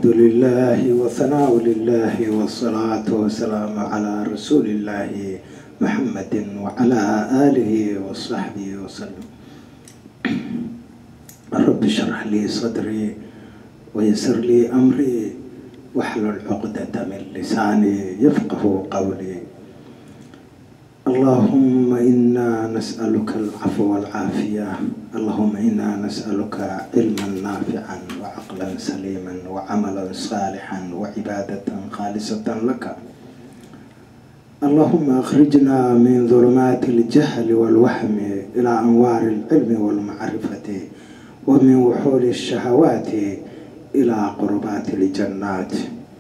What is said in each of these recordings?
الحمد لله وثناء لله والصلاة والسلام على رسول الله محمد وعلى آله وصحبه وسلم رب اشرح لي صدري ويسر لي أمري واحلل عقدة من لساني يفقه قولي اللهم إنا نسألك العفو والعافية اللهم إنا نسألك علما نافعا وعقلا سليما وعملا صالحا وعبادة خالصة لك اللهم أخرجنا من ظلمات الجهل والوهم إلى أنوار العلم والمعرفة ومن وحول الشهوات إلى قربات الجنات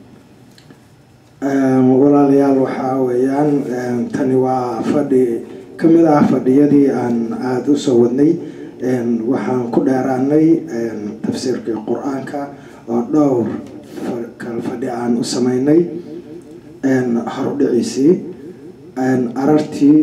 walaalayaal waxaa weeyaan tani waa fadhi ka mid ah fadhiyadii aan aada u soo wadnay waxaan ku dheeraanay tafsiirkii qur-aanka oo dhowr kal fadhi aan u sameynay horudhiciisii arartii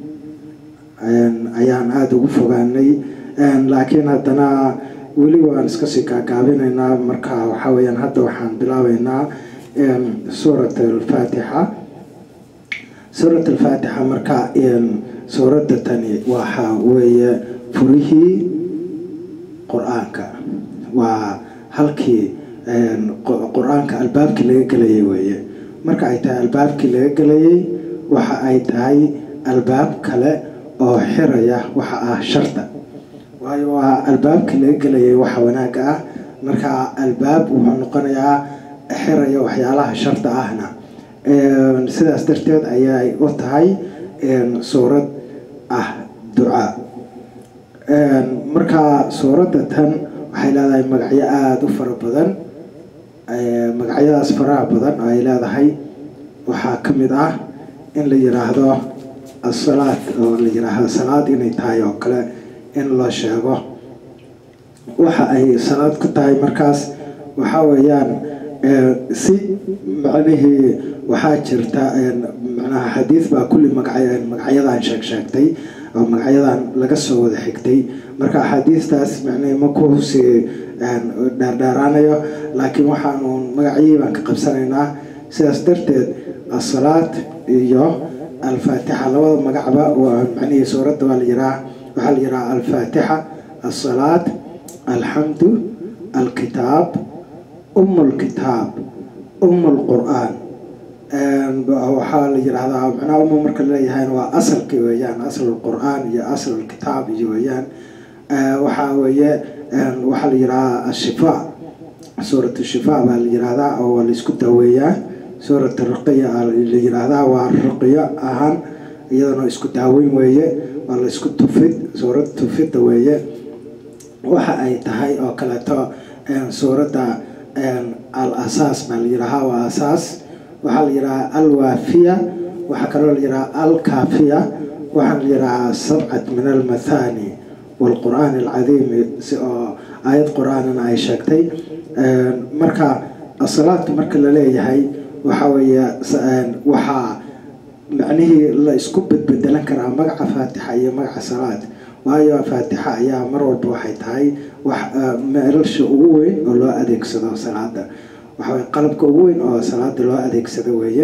ayaan aada ugu fogaanay laakiin haddana weli waan iska sii gaagaabinaynaa marka waxaa weyaan hadda waxaan bilaabeynaa suurat alfaatixa suurat alfaatixa marka suuradda tani waxa weeye furihii qur-aanka waa halkii qur-aanka albaabkii laga gelayay weeye marka ay tahay albaabkii laga gelayay waxa ay tahay albaab kale oo xiraya waxa ah sharta waayo waa albaabkii laga gelayay waxa wanaaga ah marka albaab wuxuu noqonayaa xiraya waxyaalaha sharta ahna sidaas darteed ayay u tahay suurad ah ducaa marka suuradda tan waxay leedahay magacyo aada u fara badan magacyadaas faraha badan oo ay leedahay waxaa ka mid ah in la yiraahdo asalaad oo la yiraahdo salaad inay tahay oo kale in loo sheego waxa ay salaad ku tahay markaas waxaa weeyaan si macnihii waxaa jirta manaha xadiid baa kulli magaca magacyadan sheeg sheegtay oo magacyadan laga soo wada xigtay marka axaadiistaas macnihi ma kusii dheerdheeraanayo laakiin waxaanu magacyihii baan ka qabsanaynaa sidaas darteed asalaad iyo alfaatixa labada magacba waa macnihii suuradda waa la yiraa waxaa la yiraa alfaatixa asalaad alxamdu alkitaab um lkitaab um lqur-aan waxaa la yiraahdaa macnaha uma marka laleeyahayna waa asalkii weeyaan asl lqur-aan iyo asl lkitaab iyo weeyaan waxaa weeye waxaa la yiraahdaa ashifaa suurat shifaa baa la yiraahdaa oo waa laisku daaweeyaa suurat ruqiya la yiraahdaa waa ruqiyo ahaan iyadana isku daaweyn weeye waa laisku tufid suurad tufidda weeye waxa ay tahay oo kaleeto suuradda al asaas baa la yirahaa waa asaas waxaa la yirahaa alwaafiya waxaa kaloo la yirahaa alkaafiya waxaa la yirahaa sabcat min almathani waalqur'aan alcadiimi si oo aayad qur-aanana ay sheegtay marka asalaadka marka la leeyahay waxaa weeye waxaa macnihii la isku bedbedelan karaa magaca faatixa iyo magaca salaad waayo faatixa ayaa mar walba waxay tahay wax meelasha ugu weyn oo loo adeegsado salaada waxawey qalabka ugu weyn oo salaada loo adeegsado weeye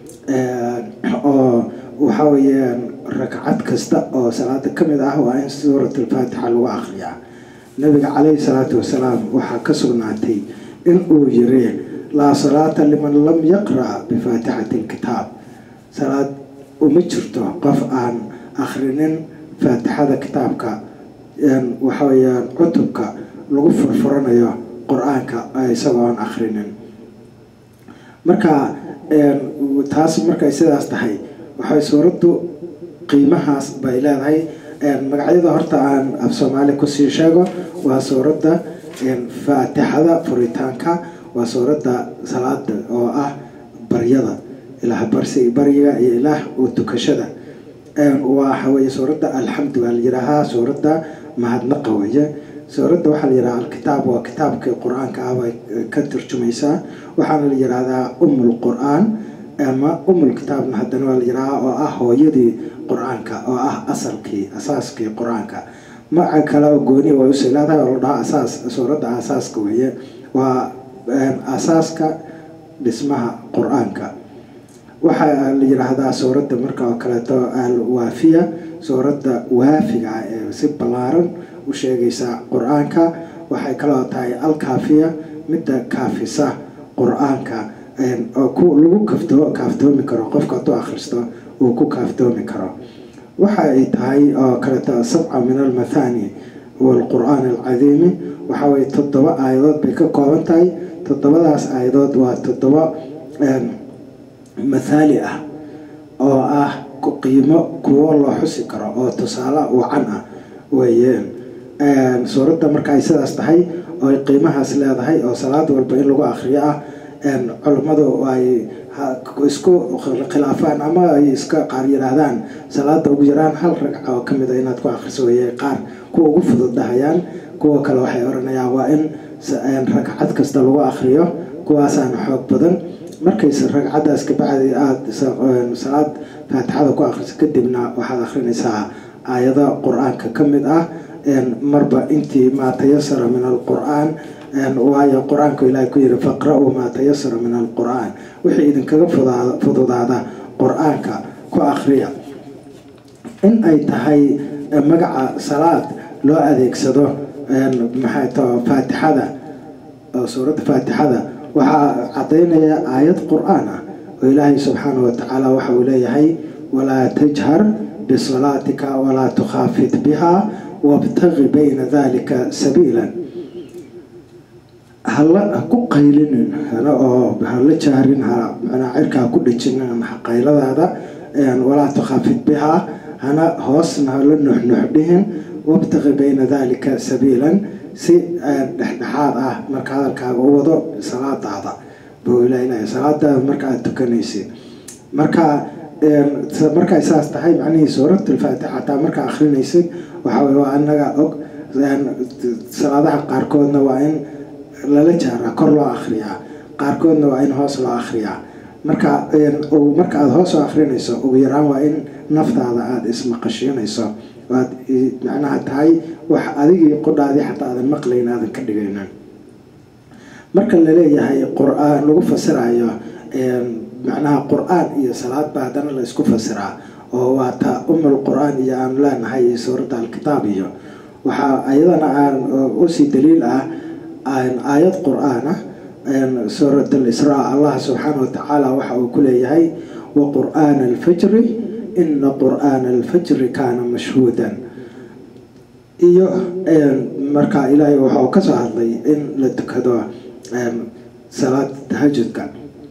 oo waxa weeyaan ragcad kasta oo salaada ka mid ah waa in suurat alfaatixa lagu akriyaa nabiga caleyhi salaatu wasalaam waxaa ka sugnaatay in uu yiri laa salaata liman lam yaqra' bifaatixati alkitaab salaad uma jirto qof aan akhrinin faatixada kitaabka waxa weeyaan cutubka lagu furfuranayo qur-aanka isagoo aan akhrinin marka taas markay sidaas tahay waxay suuraddu qiimahaas bay leedahay magacyada horta aan af soomaali kusii sheego waa suuradda faatixada furitaanka waa suuradda salaada oo ah baryada ilaah barsi baryiga iyo ilaah oo tukashada waxa weeye suuradda alxamdu baa la yiraahaa suuradda mahadnaqa weeye suuradda waxaa la yirahaa alkitaab waa kitaabkii qur-aanka ah bay ka turjumaysaa waxaana la yiraahdaa umul qur-aan ama umul kitaabna haddana waa la yirahaa oo ah hooyadii qur-aanka oo ah asalkii asaaskii qur-aanka magaca kale oo gooni way usii leedahay oo la dhahaa asaas suuradda asaaska weeye waa asaaska dhismaha qur-aanka waxaa la yidhaahdaa suuradda marka oo kaleeto alwaafiya suuradda waafiga ah ee si ballaaran u sheegaysa qur-aanka waxay kaloo tahay alkaafiya midda kaafisa qur-aanka oo lagu kafto kaaftoomi karo qofka hadduu akhristo uu ku kaaftoomi karo waxa ay tahay oo kaleeto sabca min almathani waalqur-aan alcadiimi waxa weye toddoba aayadood bay ka kooban tahay toddobadaas aayadood waa toddoba mathaali ah oo ah qiimo kuwo loo xusi karo oo tusaale wacan ah weeyeen suuradda marka ay sidaas tahay oo ay qiimahaas leedahay oo salaad walba in lagu akhriyo ah culummadu ay isku khilaafaan ama ay iska qaar yidhaahdaan salaada ugu yaraan hal ragca oo kamid a inaad ku akhriso weeye qaar kuwa ugu fudud dhahayaan kuwa kale waxay oranayaan waa in ragcad kasta lagu akhriyo kuwaasaana xoog badan markayse ragcadaas kabacdi aada salaad faatixada ku akhriso kadibna waxaad akhrinaysaa aayado qur-aanka ka mid ah marba intii maa tayasara min alqur-aan waayo qur-aanku ilaahay ku yiri faqra-uu maa tayasara min alqur-aan wixii idinkaga fududaada qur-aanka ku akhriya in ay tahay magaca salaad loo adeegsado maxay tao faatixada suuradda faatixada waxaa cadaynaya aayad qur-aan ah oo ilaahay subxaana wa tacaala waxa uu leeyahay walaa tajhar bisalaatika walaa tukhaafit biha wabtaqi bayna dalika sabiilan hala ku qaylinin hana oo hala jaarin ha manaa cirkaa ku dhejinin qayladaada walaa tukhaafit bihaa hana hoosna hala nuxnux dhihin wabtaqi bayna dalika sabiilan si dhexdhexaad ah marka hadalkaaga u wado salaadaada buu ilaah salaadaada marka aada tukanaysid marka markay saas tahay macnihii suuratulfaatixa hataa markaa akrinaysid waxaa wey waa anaga og salaadaha qaarkoodna waa in lala jaaraa kor loo akhriyaa qaarkoodna waa in hoos loo akhriyaa marka marka aada hoos oo akhrinayso ugu yaraan waa in naftaada aada ismaqashiinayso waad macnaha tahay wax adigii qodhaadii xataa aadan maqlayn aadan ka dhigaynin marka laleeyahay qur-aan lagu fasirayo macnaha qur-aan iyo salaad baa haddana la isku fasiraa oo waa ta umul qur-aan iyo aanu leenahay iyo suuradda alkitaab iyo waxaa ayadana aan usii daliil ah aayad qur-aan ah suurat alisraa allah subxaana wa tacaala waxa uu ku leeyahay wa qur'aana alfajri ina qur'aana alfajri kaana mashhuudan iyo marka ilaahay waxa uu kasoo hadlay in la tukado salaad tahajudka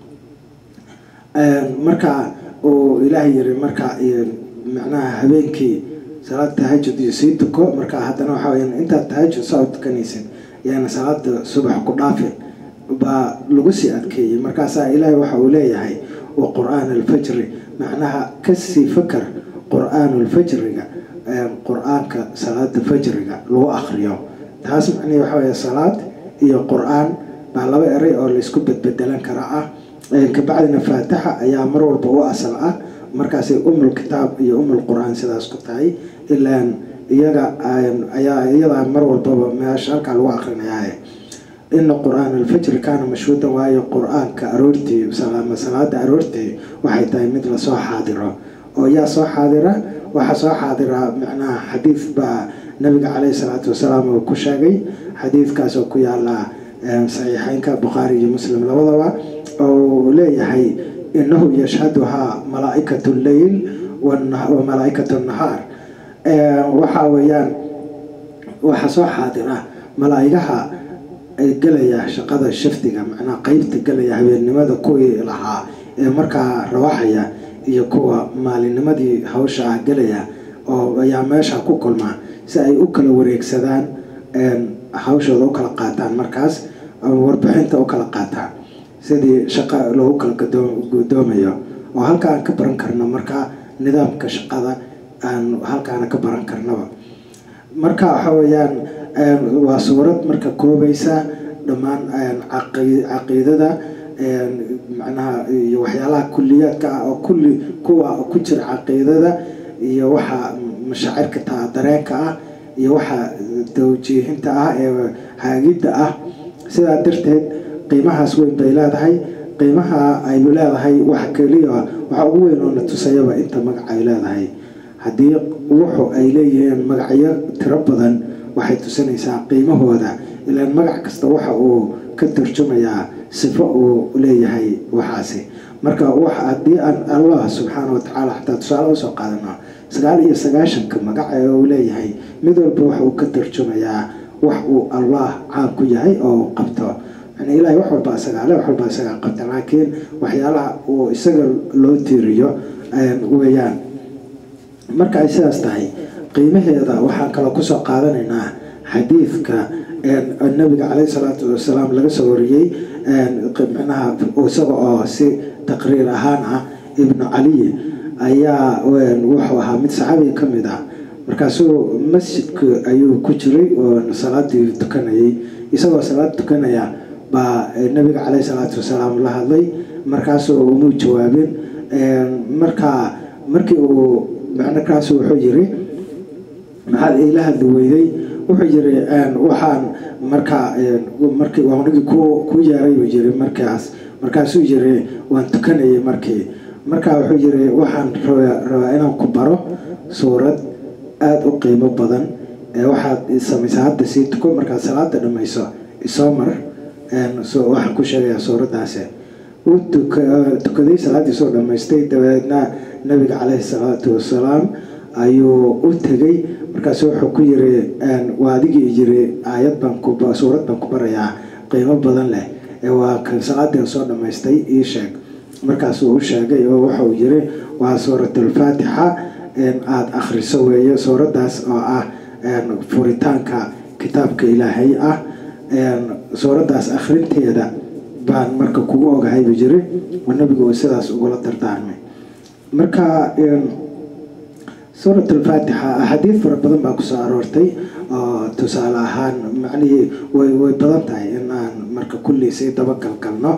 marka uu ilaahay yiri marka macnaha habeenkii salaad tahajud iyo sii tuko marka haddana waxa weya intaad tahajud saa u tukanaysid yaana salaada subax ku dhaafin baa lagu sii adkeeyey markaasaa ilaahay waxa uu leeyahay wa qur-aan alfajri macnaha kasii fakar qur-aan alfajriga qur-aanka salaada fajriga lagu akriyo taas macnihi waxa weya salaad iyo qur-aan baa laba eray oo laysku bedbedelan karaa ah kabacdina faatixa ayaa mar walba u asal ah markaasay umul kitaab iyo umul qur-aan sidaas ku tahay ilaan iyaga ayaa iyadaa mar walbaba meesha halkaa lagu akrinayaaye ina qur-aan alfajri kaana mashhuudan waayo qur-aanka aroortii salaada aroortii waxay tahay mid lasoo xaadiro oo yaa soo xaadira waxaa soo xaadira macnaha xadiid baa nabiga caleyhi salaatu wasalaam uu ku sheegay xadiidkaas oo ku yaala saxiixeynka bukhaari iyo muslim labadaba oo leeyahay inahu yashhaduhaa malaa'ikat lleyl wa malaa'ikat nahaar waxaa weeyaan waxaa soo xaadira malaa'igaha gelaya shaqada shafdiga macnaha qeybta gelaya habeennimada kuwii lahaa ee markaa rawaxaya iyo kuwa maalinimadii hawsha ah gelaya oo ayaa meesha ku kulmaa si ay u kala wareegsadaan hawshooda u kala qaataan markaas warbixinta u kala qaataan sidii shaqa loogu kala gudoomayo oo halka aan ka baran karno markaa nidaamka shaqada aan halkaana ka baran karnaba marka waxa weeyaan waa suurad marka koobaysa dhammaan caqiidada macnaha iyo waxyaalaha kuliyaadka ah oo kulli kuwa ku jira caqiidada iyo waxa mashaacirka taa dareenka ah iyo waxa tawjiihinta ah ee haagidda ah sidaa darteed qiimahaas weyn bay leedahay qiimaha aynu leedahay wax keliya waxa ugu weyn oo na tusayaba inta magac ay leedahay haddii wuxu ay leeyihiin magacyo tiro badan waxay tusinaysaa qiimahooda ilaan magac kasta waxa uu ka tarjumayaa sifo uu leeyahay waxaasi marka wax haddii aan allah subxaana wa tacaala xataa tusaale usoo qaadano sagaal iyo sagaashanka magac ee uu leeyahay mid walba waxa uu ka tarjumayaa wax uu allah caan ku yahay oo uu qabto yani ilahay wax walba isagaale wax walba isagaa qabta laakiin waxyaalaha uu isaga loo tiiriyo weeyaan marka ay sidaas tahay qiimaheeda waxaan kaloo kusoo qaadanaynaa xadiidka nabiga caleyhi salaatu wasalaam laga soo wariyey micnaha isaga oo si taqriir ahaan ah ibnu caliy ayaa wuxuu ahaa mid saxaabiga ka mid ah markaasuu masjidka ayuu ku jiray oo salaadii tukanayay isagoo salaad tukanaya baa nabiga caleyhi salaatu wasalaam la hadlay markaasuu umuu jawaabin markaa markii uu markaas wuxuu yiri maxaad iila hadli weyday wuxuu yiri waxaan markaa markii waanigii ku ku yeeray buu yiri markaas markaasuu yiri waan tukanayay markii markaa wuxuu yiri waxaan rabaa inaan ku baro suurad aada u qiimo badan waxaad samaysaa hadda sii tuko markaad salaada dhamayso isoo mar waxaan ku sheegayaa suuraddaasi uu tukaday salaaddii soo dhammaystay dabadeedna nabiga caleyhi salaatu wasalaam ayuu u tegay markaasu wuxuu ku yiri waa adigii yiri aayad baan ku suurad baan ku barayaa qiimo badan leh waa kan salaadii soo dhammaystay ii sheeg markaasuu u sheegay oo wuxuu yiri waa suuratulfaatixa aada akhriso weeye suuraddaas oo ah furitaanka kitaabka ilaahay ah suuraddaas akhrinteeda baan marka kugu ogahay buu jiri oo nabigu uu sidaas ugula dardaarmay marka suurat alfaatixa axaadiid fara badan baa kusoo aroortay oo tusaale ahaan macnihii way way badan tahay in aan marka kulli sii dabagalgalno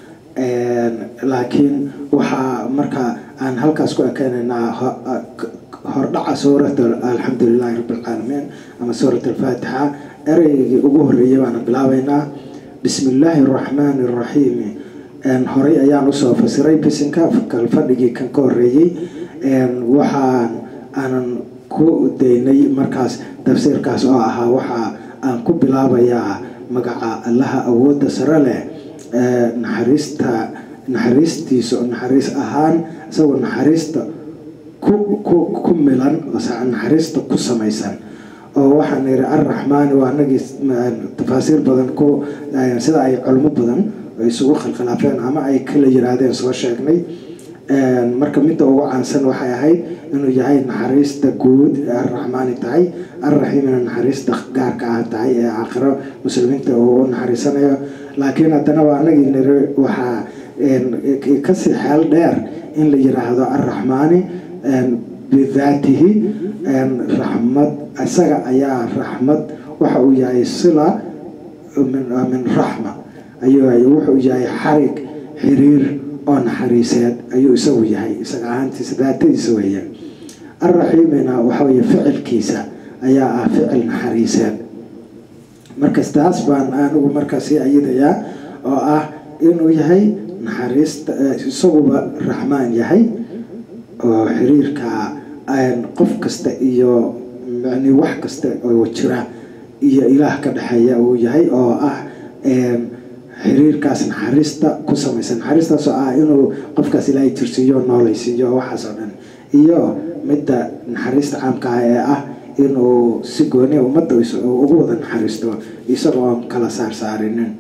laakiin waxaa marka aan halkaas ku ekeynaynaa hordhaca suurat alxamdulilahi rabbilcaalamiin ama suurat alfaatixa ereygii ugu horreeyay baana bilaabeynaa bismi illaahi araxmaani araxiimi horey ayaan usoo fasiray bisinka kalfadhigii kan ka horreeyey waxaan aanan ku daynay markaas tafsiirkaas oo ahaa waxa aan ku bilaabayaa magaca allaha awoodda sare leh naxariista naxariistiisa oo naxariis ahaan isagoo naxariista ku ku ku milan naxariista ku samaysan oo waxaan yidhi arraxmaani waa anagii tafaasiir badan ku sida ay culmo badan isugu khilkhilaafeen ama ay kala yiraahdeen soo sheegnay marka midda ugu caansan waxay ahayd inuu yahay naxariista guud ee arraxmaani tahay arraxiimina naxariista gaarka ah tahay ee aakhiro muslimiinta uu u naxariisanayo laakiin haddana waa anagii niri waxaa kasii xeel dheer in la yiraahdo arraxmaani bidaatihi raxmad isaga ayaa raxmad waxa uu yahay sila min raxma ayuu wuxuu yahay xarig xiriir oo naxariiseed ayuu isagu yahay isaga ahaantiisa daatadiisa weeye arraxiimina waxa weye ficilkiisa ayaa ah ficil naxariiseed markas taas baan anigu markaa sii ayidayaa oo ah inuu yahay naxariista isaguba raxmaan yahay oo xiriirka qof kasta iyo yani wax kasta oo jira iyo ilaah ka dhexeeya uu yahay oo ah xiriirkaas naxariista ku samaysan naxariistaasoo ah inuu qofkaas ilaahay jirsiiyo noolaysiiyo waxaas oo dhan iyo midda naxariista caamka ah ee ah inuu si gooni ummadda ugu wada naxariisto isagoo aan kala saarsaarinin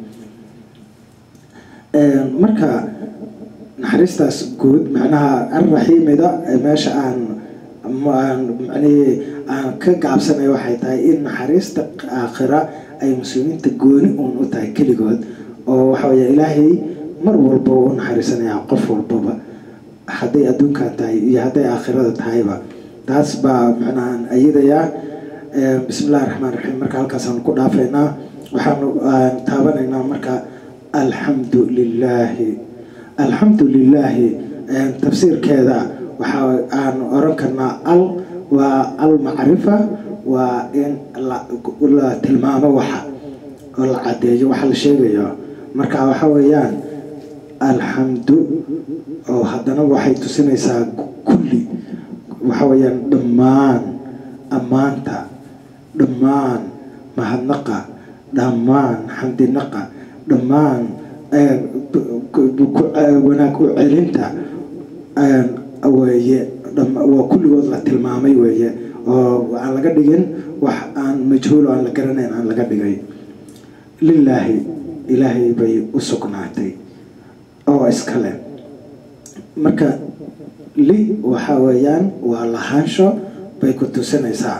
marka naxariistaas guud macnaha arraxiimida meesha aan macnihii aan ka gaabsanay waxay tahay in naxariista aakhira ay muslimiinta gooni uun u tahay keligood oo waxa weeye ilaahay mar walba u naxariisanayaa qof walbaba hadday adduunkan tahay iyo hadday aakhirada tahayba taas baa macnahaan ayadayaa bismi illahi raxmaan raxiim marka halkaasaan ku dhaafaynaa waxaanu taabanaynaa marka alxamdu lilaahi alxamdu lilaahi tafsiirkeeda waxa aan oran karnaa al waa al macrifa waa in la tilmaamo waxa oo la cadeeyo waxa la sheegayo marka waxa weeyaan alxamdu oo haddana waxay tusinaysaa kulli waxa weeyaan dhammaan ammaanta dhammaan mahadnaqa dhammaan xamdinaqa dhammaan wanaag u celinta weeye waa kulligood la tilmaamay weeye oo aan laga dhigin wax aan majhuul aan la garanayn aan laga dhigay lilaahi ilaahay bay u sugnaatay oo iskale marka li waxa weeyaan waa lahaansho bay ku tusinaysaa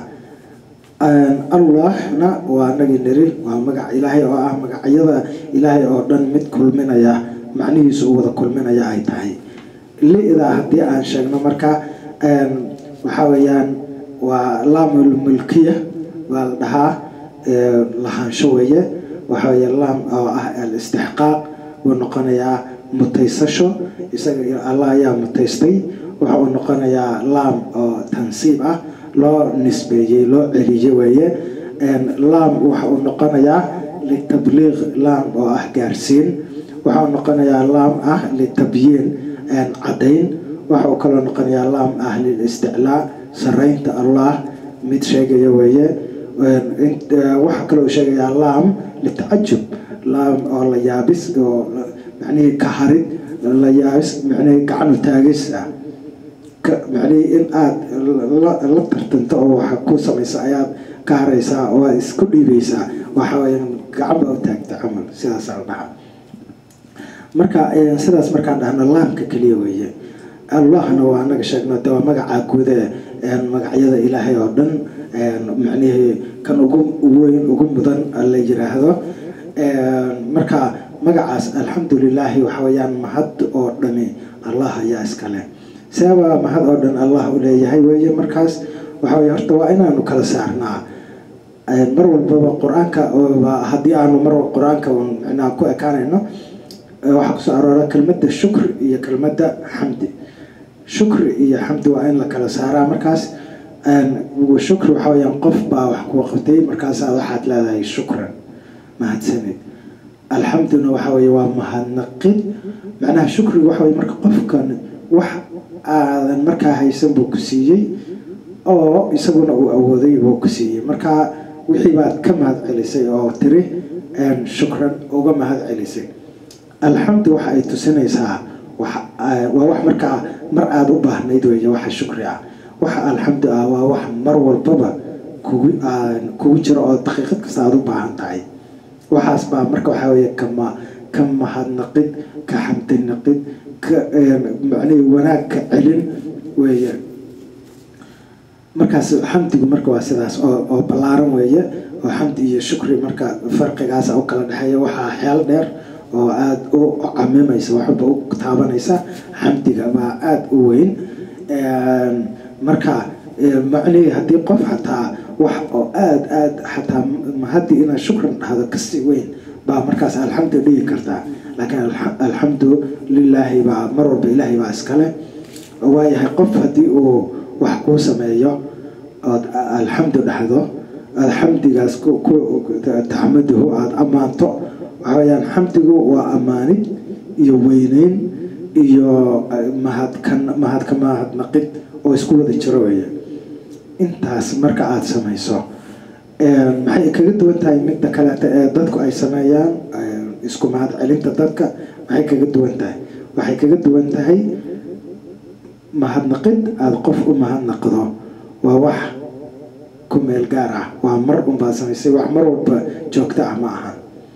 allahna waa anagii niri waa magac ilaahay oo ah magacyada ilaahay oo dhan mid kulminaya macnihiisu u wada kulminaya ay tahay li-da haddii aan sheegno marka waxaa weeyaan waa laamul mulkiya waa la dhahaa lahaansho weeye waxa weeye laam oo ah al-istixqaaq wuu noqonayaa mutaysasho isaga allah ayaa mutaystay waxa uu noqonayaa laam oo tansiib ah loo nisbeeyey loo celiye weeye laam waxa uu noqonayaa litabliiq laam oo ah gaarsiin waxa uu noqonayaa laam ah litabyiin caddayn waxa uu kaloo noqonayaa laam ah lilisticlaa saraynta allah mid sheegaya weeye waxaa kaloo sheegayaa laam litacajub laam oo la yaabis oo macnihii ka harid la yaabis macnihii gacanu taagis ah macnihii in aada la tartanto oo waxa ku samaysa ayaad ka haraysaa oo aad isku dhiibaysaa waxa weeyaan gacanba u taagta camal sidaasaa la dhahaa marka sidaas markaan dhahno laamka keliya weeye allahna waa anaga sheegno de waa magacaa guude magacyada ilaahay oo dhan macnihii kan ugu weyn ugu mudan la yiraahdo marka magacaas alxamdulilaahi waxa weeyaan mahad oo dhami allah ayaa iskale seebaa mahad oo dhan allah u leeyahay weeye markaas waxa weye horta waa inaanu kala saarnaa mar walbaba qur-aanka haddii aanu mar qur-aanka micnaha ku ekaanayno waxaa kusoo aroora kelmadda shukr iyo kelmadda xamdi shukri iyo xamdi waa in la kala saaraa markaas shukri waxa weyaan qof baa wax kuu qabtay markaasaa waxaad leedahay shukran mahadsanid alxamduna waxa weye waa mahadnaqid macnaha shukriga waxa weye marka qofkan wax aadan markaa haysan buu ku siiyey oo isaguna uu awooday buu ku siiyey marka wixii baad ka mahad celisay oo tiri shukran uga mahad celisay alxamdu waxa ay tusinaysaa waa wax markaa mar aada u baahnayd weeye waxa shukri ah waxa alxamdu ah waa wax mar walbaba kugu kugu jiro oo daqiiqad kasta aada u baahan tahay waxaas baa marka waxaa weeye kama ka mahadnaqid ka xamdinaqid ka macnihi wanaag ka celin weeye markaas xamdigu marka waa sidaas oo oo ballaaran weeye oo xamdi iyo shukri marka farqigaasa u kala dhexeeya waxaa xeel dheer oo aada u camimaysa waxba u taabanaysa xamdiga baa aada u weyn marka macnihii haddii qof xataa wax oo aada aada xataa haddii inaad shukran dhahdo kasii weyn baa markaas alxamdu dhigi kartaa laakiin alxamdu lilaahi baa mar walba ilaahay baa iskale waayahay qof haddii uu wax kuu sameeyo ood alxamdu dhahdo aada xamdigaas taxmaduhu aada ammaanto waxa weyaan xamdigu waa ammaanid iyo weyneyn iyo mahadkan mahadka mahadnaqid oo isku wada jiro weeye intaas marka aada samayso maxay kaga duwan tahay midda kaleeta ee dadku ay sameeyaan isku mahad celinta dadka maxay kaga duwan tahay waxay kaga duwan tahay mahadnaqid aada qof u mahadnaqdo waa wax ku meel gaar ah waa mar unbaad samaysay wax mar walba joogto ah ma ahan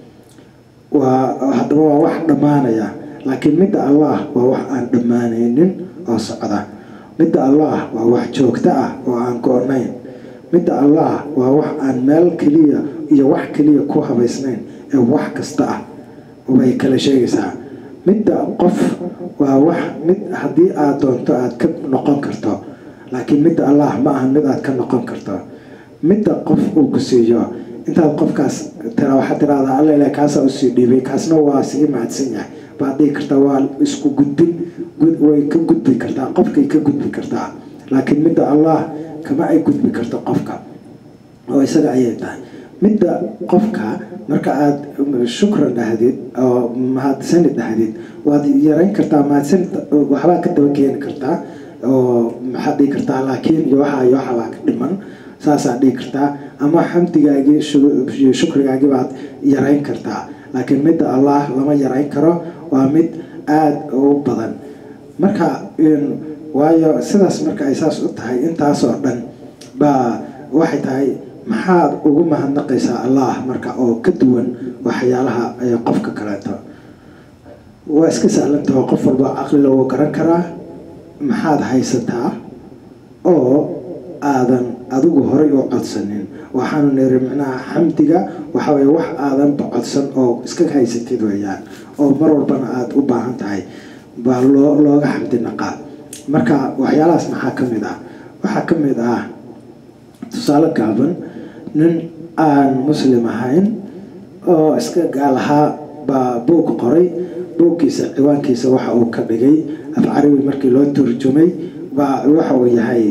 waa haddaba waa wax dhammaanaya laakiin midda allah waa wax aan dhammaanaynin oo socda midda allah waa wax joogto ah oo aan go-nayn midda allah waa wax aan meel keliya iyo wax keliya ku habaysnayn ee wax kasta ah bay kala sheegaysaa midda qof waa wax mid haddii aad doonto aada ka noqon karto laakiin midda allah ma aha mid aad ka noqon karto midda qof uu ku siiyo intaad qofkaas tira waxaad tiraahdaa alla ilaah kaasaa usii dhiibay kaasna waa sii mahadsan yahay baad dhihi kartaa waa isku gudbin way ka gudbi kartaa qofkay ka gudbi kartaa laakiin midda allah kama ay gudbi karto qofka oo isaga ayay tahay midda qofka marka aada shukran dhahdid oo mahadsanid dhahdid waad yarayn kartaa mahadsanid waxbaa ka daba keeni kartaa oo maxaad dhihi kartaa laakiin iyo waxa iyo waxabaa ka dhiman saasaad dhihi kartaa ama xamdigaagii shukrigaagii baad yarayn kartaa laakiin midda allah lama yarayn karo waa mid aada u badan marka waayo sidaas marka ay saas u tahay intaasoo dhan baa waxay tahay maxaad ugu mahadnaqaysaa allah marka oo ka duwan waxyaalaha qofka kaleeto waa iska sahlantaho qof walba caqlila wuu garan karaa maxaad haysataa oo aadan adigu horay u codsanin waxaanu niri micnaha xamdiga waxaweye wax aadanba codsan oo iska haysatid weeyaan oo mar walbana aada u baahan tahay baa loo looga xamdi naqaa marka waxyaalahaas maxaa ka mid ah waxaa ka mid ah tusaale gaaban nin aan muslim ahayn oo iska gaal ahaa baa buug qoray buugkiisa ciwaankiisa waxa uu ka dhigay af carabi markii loo turjumay baa waxa uu yahay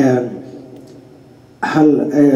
hal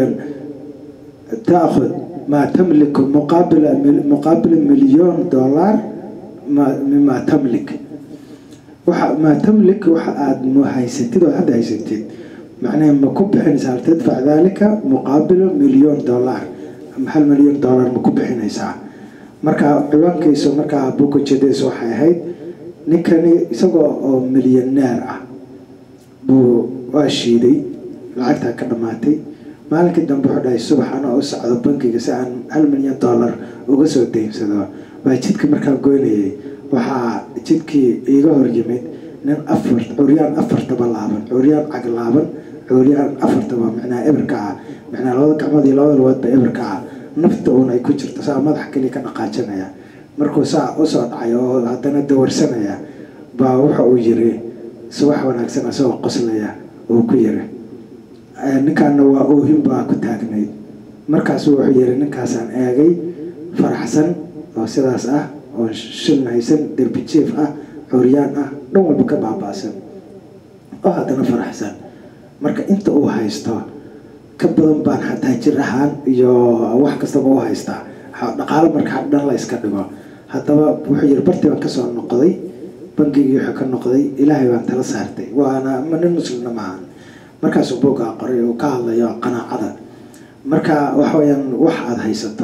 taakhud maa tamliku muqaabila muqaabila milyon dollar mima tamlik waxa maa tamlik waxa aada haysatid oo hadda haysatid macnaha ma ku bixinaysaa hal tadfac dalika muqaabilo milyon dollar hal milyon dollar ma ku bixinaysaa marka ciwaankiisu markaa bukujedes waxay ahayd ninkani isagoo oo milyaneer ah buu waa shiiday lacagtaa ka dhammaatay maalinkii dambe wuxuu dhahay subax anoo u socdo bankiga si aan hal milyan dollar uga soo daynsado baa jidka markaa goynayay waxaa jidkii iiga hor yimid nin afar curyaan afartaba laaban curyaan cag laaban curyaan afartaba micnaha eberka ah micnaha labada gacmood iyo labada lugoodba eberka ah nafta uun ay ku jirto saa madax kaliya ka dhaqaajinaya markuu saa usoo dhacay oo haddana dawarsanaya baa wuxa uu yiri subax wanaagsan isagoo qoslaya uu ku yiri ninkaana waa oohin baa ku taagnayd markaasu wuxuu yiri ninkaasaan eegay faraxsan oo sidaas ah oo shilna haysan derbi jief ah curyaan ah dhan walba ka baaba'san oo haddana faraxsan marka inta uu haysto ka badan baan xataa jir ahaan iyo wax kastaba u haystaa dhaqaalo marka dhan la iska dhigo haddaba wuxuu yiri bartii baan kasoo noqday bangigii wuxuu ka noqday ilaahay baan tala saartay waana ma nin muslimna maahan markaasuu boogaa qoray uu ka hadlayo qanaacada marka waxa weyaan wax aada haysato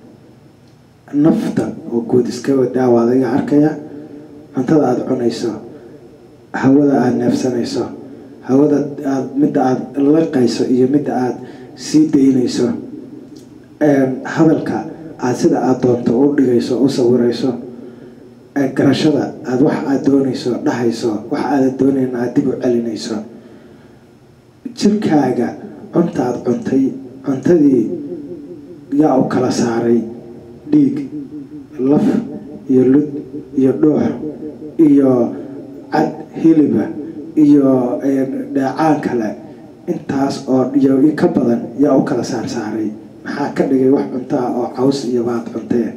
nafta oo guud iska wadaawa adiga arkaya cuntada aada cunayso hawada aada neefsanayso hawada aad midda aada laqayso iyo midda aada sii daynayso hadalka aada sida aada doonto u dhigayso u sawirayso garashada aada wax aada doonayso dhahayso wax aadan doonayn aada dib u celinayso jirkaaga cunta aada cuntay cuntadii yaa u kala saaray dhiig laf iyo lud iyo dhuux iyo cad hiliba iyo dheecaan kale intaas oo iyo ka badan yaa u kala saar saaray maxaa ka dhigay wax cuntaa oo caws iyo baad cuntee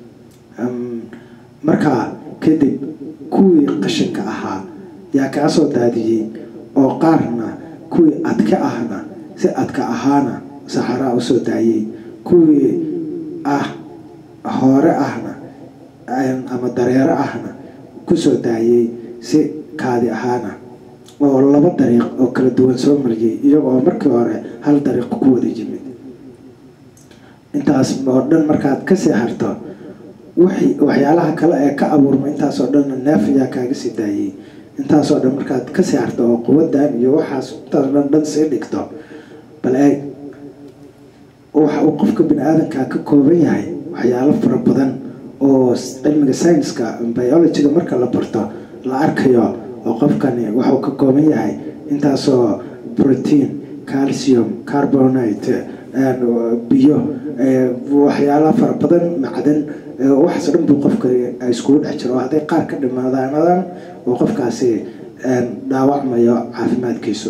markaa kadib kuwii qashinka ahaa yaa kaa soo daadiyey oo qaarna kuwii adka ahna si adka ahaana saxaraa usoo daayey kuwii ah hoore ahna ama dareero ahna kusoo daayey si kaadi ahaana oo laba dariiq oo kala duwan soo mariyey iyagoo markii hore hal dariiq ku wada yimid intaas oo dhan markaad kasii harto wixii waxyaalaha kale ee ka abuurma intaasoo dhanna neef ayaa kaaga sii daayey intaasoo dhan markaad kasii harto oo quwadan iyo waxaas intaasoo dhan dhan sii dhigto bal eeg waxa uu qofka bini aadankaa ka kooban yahay waxyaalo fara badan oo cilmiga scienska biologyga marka la barto la arkayo oo qofkani waxuu ka kooban yahay intaasoo protein calcium carbonate biyo waxyaala fara badan macdan waxaas dhan buu qofka iskugu dhex jiro oo hadday qaar ka dhimaadaanadan oo qofkaasi dhaawacmayo caafimaadkiisu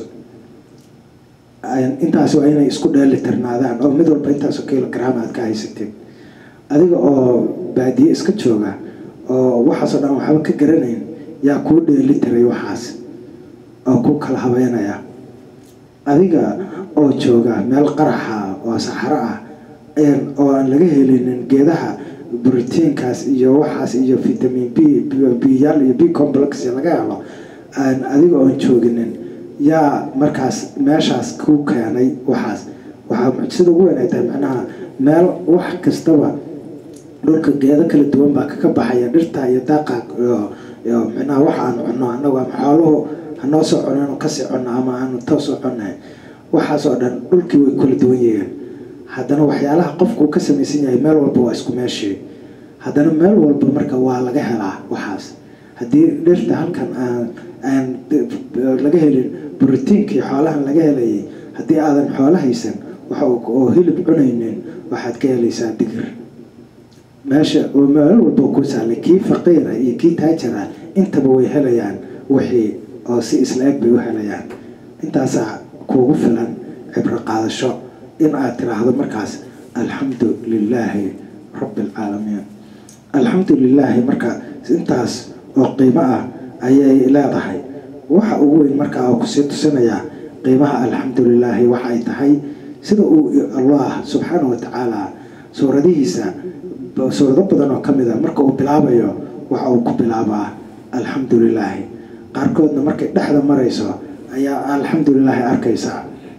intaas waa inay isku dheelitirnaadaan oo mid walba intaasoo kilogram aad ka haysatid adiga oo baadiye iska jooga oo waxaasoo dhan waxba ka garanayn yaa kuu dheeli tiray waxaas oo ku kala habeynaya adiga oo jooga meel qaraxa oo saxaro ah oo aan laga helinin geedaha brotiinkaas iyo waxaas iyo vitamin b byaal iyo b complex laga helo aan adiga oon jooginin yaa markaas meeshaas ku keenay waxaas waxaa mucjisada ugu weyn ay tahay macnaha meel wax kastaba dhulka geedo kala duwan baa kaka baxaya dhirta iyo daaqa iyo micnaha waxa aan cunno annagu ama xooluhu hanoo soo cuno inu kasii cunno ama aanu toosoo cunnahay waxaasoo dhan dhulkii way kala duwan yihiin haddana waxyaalaha qofku ka samaysan yahay meel walba waa isku meeshii haddana meel walba marka waa laga helaa waxaas haddii dhirta halkan aan aan laga helin brotiinkii xoolahan laga helayay haddii aadan xoolo haysan waxa oo hilib cunaynin waxaad ka helaysaa digir meesha meel walba ku saalay kii faqiira iyo kii taajira intaba way helayaan wixii oo si isla eg bay u helayaan intaasaa kuugu filan cibro qaadasho in aad tiraahdo markaas alxamdu lilaahi rabbi alcaalamiin alxamdu lilaahi marka intaas oo qiimo ah ayay leedahay waxa ugu weyn markaa oo kusii tusinayaa qiimaha alxamdu lilaahi waxa ay tahay sida uu allah subxaana wa tacaala suuradihiisa suurado badan oo ka mid a marka uu bilaabayo waxa uu ku bilaabaa alxamdu lilaahi qaarkoodna markay dhexda marayso ayaa alxamdulilaahi arkaysaa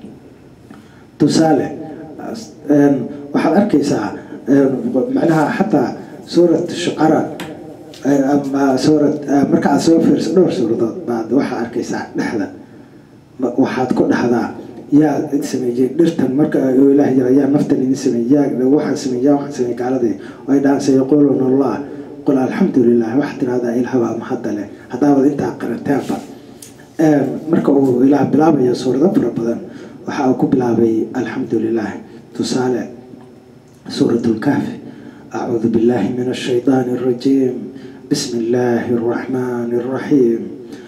tusaale waxaad arkaysaa macnaha xataa suurat shucara ama suurad marka aad soo fiirso dhowr suuradood baad waxaad arkaysaa dhexda waxaad ku dhahdaa yaa sameeyey dhirtan marka ilaah yara yaa naftan idin sameeyey yaa waxaan sameeyey yaa waxaan sameeyey gaaladii ay dhahaan sayaquuluna allah qul alxamdu lilah waxaad tirahdaa ilahbaa mahadda leh haddaabad intaa qarateenba marka uu ilaah bilaabayo suurado fara badan waxa uu ku bilaabay alxamdu lilah tusaale suurat lkahfi acuudu billahi min ashayطaan الrajiim bismi illaahi الraxmaan الraxiim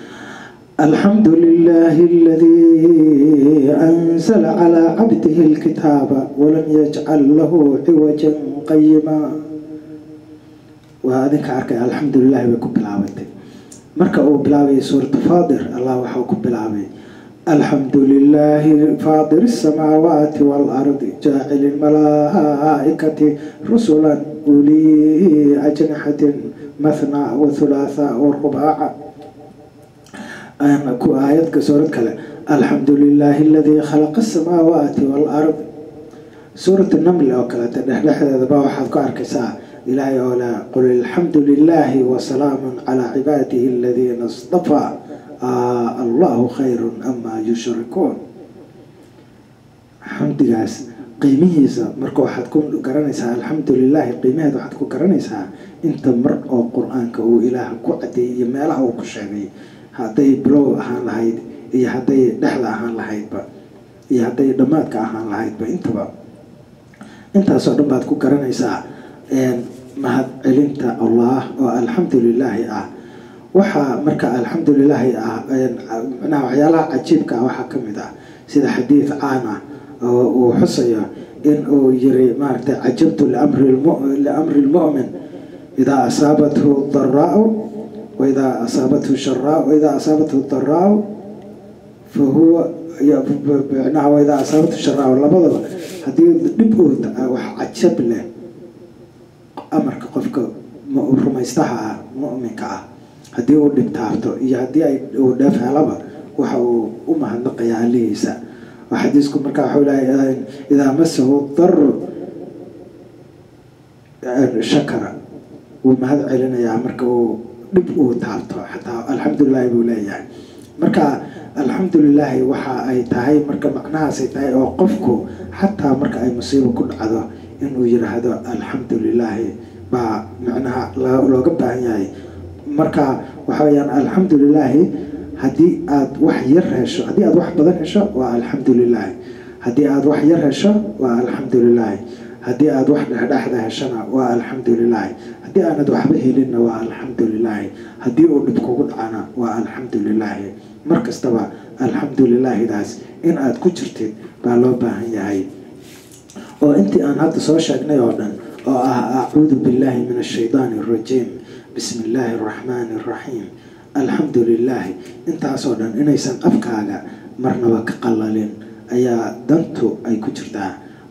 الحمد لله الذي أنزل على عبده الكتاب ولم يجعل له عوجا قيما وهذا كارك الحمد لله بكم بلاوتي مركا أو بلاوي سورة فاضر الله وحوكم بلاوي الحمد لله فاضر السماوات والأرض جاعل الملائكة رسلا أولي أجنحة مثنى وثلاثة ورباع ku aayadka suurad kale alxamdu lilaahi aladii khalaqa asamaawaati waalard suurat namli oo kaleeta dhexdhexdeedaba waxaad ku arkaysaa ilaahay oo leh qul alxamdu lilaahi wasalaamun calaa cibaadihi aladiina istafaa allahu khayru amaa yushrikuun xamdigaas qiimihiisa marka waxaad ku garanaysaa alxamdu lilaahi qiimaheed waxaad ku garanaysaa inta mar oo qur-aanka uu ilaah ku cadeeyey iyo meelaha uu ku sheegay hadday bilow ahaan lahayd iyo hadday dhexda ahaan lahaydba iyo hadday dhammaadka ahaan lahaydba intaba intaasoo dhan baad ku garanaysaa mahad celinta allah oo alxamdu lilaahi ah waxaa marka alxamdu lilaahi ah manaha waxyaalaha cajiibka ah waxaa ka mid ah sida xadiid caan ah oo uu xusayo in uu yiri maaragtay cajabtu liamri lmu'min idaa asaabathu daraau waidaa asaabathu sharaa waidaa asaabathu daraa fahuwa micnaha waidaa asaabathu sharaa labadaba haddii dhib uu wax cajab leh amarka qofka rumaystaha ah mu'minka ah haddii uu dhibtaabto iyo haddii ay uu dheef helaba waxa uu u mahadnaqayaa alihiisa xadiisku markaa waxuu leeyahay idaa masahu daru shakara wuu mahad celinayaa marka uu dhib uu taabto xataa alxamdulilaahi buu leeyahay marka alxamdulilaahi waxa ay tahay marka macnahaasay tahay oo qofku xataa marka ay musiibo ku dhacdo inuu yiraahdo alxamdu lilaahi baa macnaha looga baahan yahay marka waxa weyaan alxamdu lilaahi haddii aad wax yar hesho haddii aad wax badan hesho waa alxamdu lilaahi haddii aad wax yar hesho waa alxamdu lilaahi haddii aad wax dhexdhexda heshona waa alxamdu lilaahi haddii aanad waxba helinna waa alxamdu lilaahi haddii uu dhib kugu dhacana waa alxamdu lilaahi mar kastaba alxamdu lilaahidaas in aad ku jirtid baa loo baahan yahay oo intii aan hadda soo sheegnay oo dhan oo ah acuudu billaahi min ashaydaani arajiim bismi illaahi araxmaani araxiim alxamdu lilaahi intaasoo dhan inaysan afkaaga marnaba ka qalalin ayaa dantu ay ku jirtaa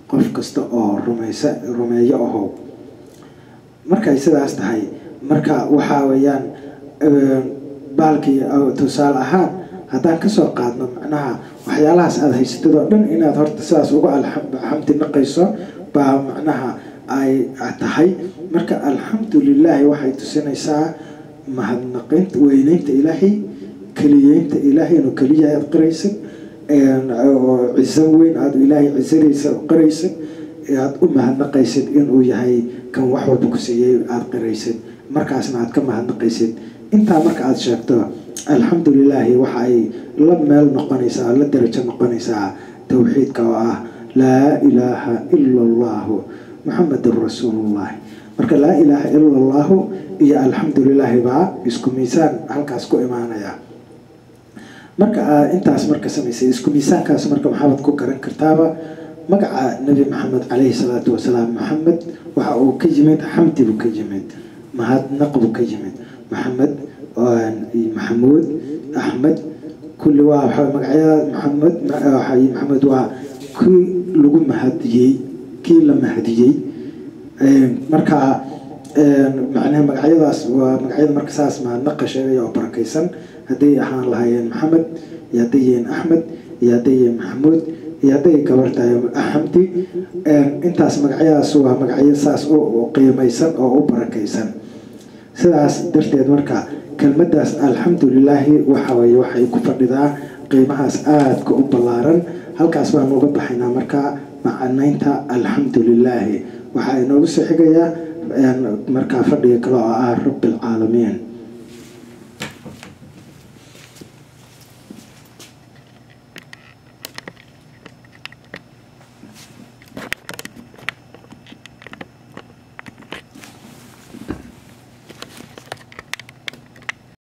qof kasta oo rumaysa rumeeyo ahow markay sidaas tahay marka waxaa weeyaan baalkii tusaale ahaan haddaan kasoo qaadno macnaha waxyaalahaas aada haysatid oo dhan inaad horta sidaas uga alxamdi naqayso baa macnaha ay tahay marka alxamdu lilaahi waxay tusinaysaa mahadnaqaynta weyneynta ilaahay keliyeynta ilaahay inuu keliya aad qiraysid ciso weyn aada ilaahay cisadaysa qiraysid aada u mahadnaqaysid inuu yahay kan wax walba ku siiyey aada qiraysid markaasna aad ka mahadnaqaysid intaa marka aada sheegto alxamdu lilaahi waxa ay la meel noqonaysaa la darajo noqonaysaa towxiidka oo ah laa ilaaha ila allahu muxamedun rasuulullahi marka laa ilaaha ila allahu iyo alxamdu lilaahi baa isku miisaan halkaas ku imaanaya marka aad intaas marka samaysay isku miisaankaas marka maxaad ku garan kartaaba magaca nebi maxamed caleyhi salaatu wasalaam maxamed waxa uu ka yimid xamdi buu ka yimid mahadnaq buu ka yimid maxamed maxamuud axmed kulli waa waxa magacyada maxamed maxamed waa kii lagu mahadiyey kii la mahadiyey marka macnaha magacyadaas waa magacyada marka saas mahadnaqa sheegaya oo barakaysan hadday ahaan lahaayeen maxamed iyo hadday yihiin axmed iyo hadday yihiin maxamuud iyo hadday gabar tahay axamdi intaas magacyadaas waa magacyo saas u qiimaysan oo u barakaysan sidaas darteed marka kelmadaas alxamdu lilaahi waxaweye waxay ku fadhidaa qiimahaas aadka u ballaaran halkaas baanu uga baxaynaa marka macanaynta alxamdu lilaahi waxaa inoogu soo xigayaa markaa fadhiga kale oo ah rabbi alcaalamiin